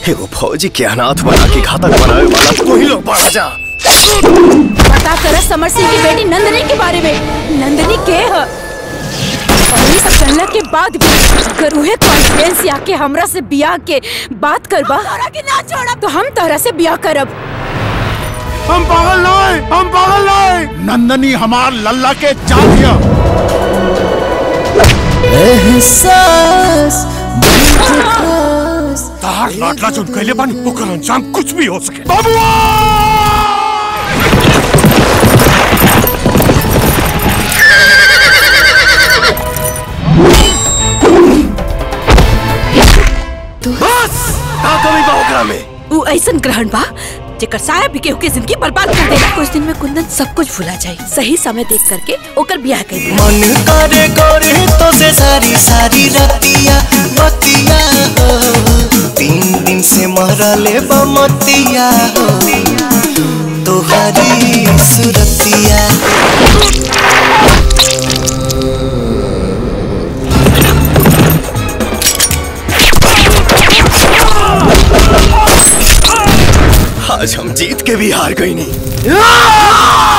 एगो फौजी के अनाथ बना के घातक बनावे वाला तू ही लोग बढ़ जा पता कर समर सिंह की बेटी नंदनी के बारे में नंदनी के है और ये सब जानला के बाद भी अगर उहे कॉन्फिडेंस आके हमरा से बियाह के बात करबा तोरा के ना छोड़ा तो हम तोरा से बियाह करब हम पागल नहीं हम पागल नहीं नंदनी हमार लल्ला के चाहिए एहसास तार लाडला चुन कैले बन ओकर अंजाम कुछ भी हो सके बस का कमी बा ओकरा में उ ऐसन ग्रहण बा जेकर साया भी केहू के जिंदगी बर्बाद कर देला कुछ दिन में कुंदन सब कुछ भुला जाए सही समय देख करके ओकर बियाह कर दिया मन करे करे तो से सारी सारी रतिया बतिया हो तीन दिन से मरले बमतिया हो तोहारी सुरतिया आज हम जीत के भी हार गई नहीं